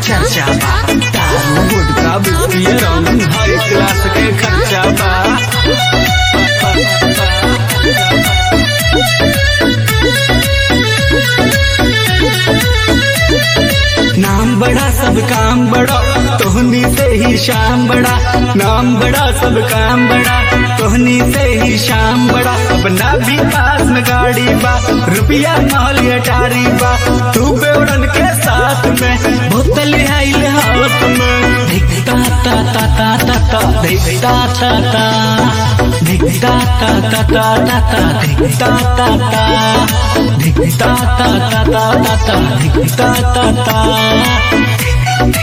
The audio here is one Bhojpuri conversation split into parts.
चर्चा बा दारू गुटखा बिस्की रंग हाई क्लास के खर्चा बा नाम बड़ा सब काम बड़ा तोहनी से ही शाम बड़ा नाम बड़ा सब काम बड़ा तोहनी से ही शाम बड़ा अपना भी पास में गाड़ी बा रुपया माल अटारी बा तू बेवड़न के साथ में बोतल आइल हाथ में धिकता ता ता ता ता ता धिकता ता ता धिकता ता ता ता ता ता धिकता ता ता धिकता ता ता ता ता ता धिकता ता ता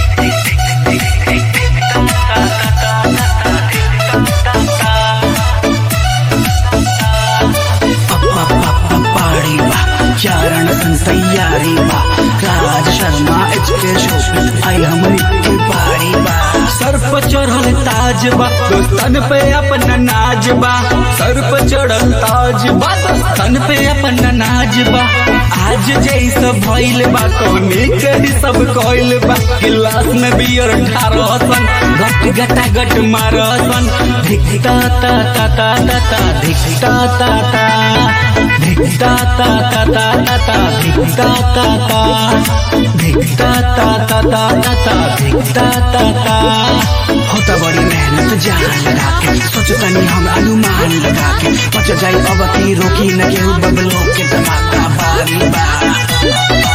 पाड़ी बा चारण सन तैयारी बा राज शर्मा एच के शो आई हमनी की पाड़ी बा सर पर चढ़ल ताज बा दोस्तन पे अपना नाज बा सर पर चढ़ल ताज बा दोस्तन पे अपना नाज बा आज जैस भइल बा कौनी के ही सब कइल बा गिलास में बियर ठारह सन गट गटा गट मारसन धिकता ता ता ता ता ता धिकता ता ता धिकता ता ता ता ता ता धिकता ता ता धिकता ता ता ता ता ता धिकता ता ता होता बड़ी मेहनत जान लगा के सोचतनी हम अनुमान लगा के बच जाई अब की रोकी न केहू बबलो के धमाका बारी बा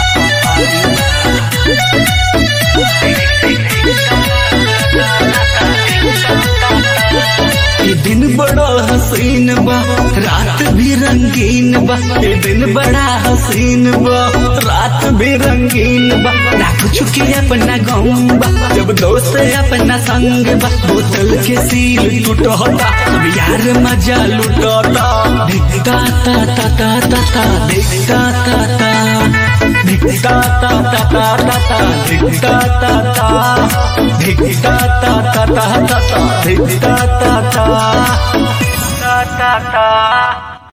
ये दिन बड़ा हसीन बा रात भी रंगीन बा ये दिन बड़ा हसीन बा रात भी रंगीन बा ना कुछ के अपना गम बा जब दोस्त अपना संग बा बोतल के सील टूटता सब यार मजा लुटता धिकता ता ता ता ता ता धिकता ता ता धिकता ता ता ता ता ता धिकता ता ता धिकता ता ता ता ता ता धिकता ता ता ता ता ता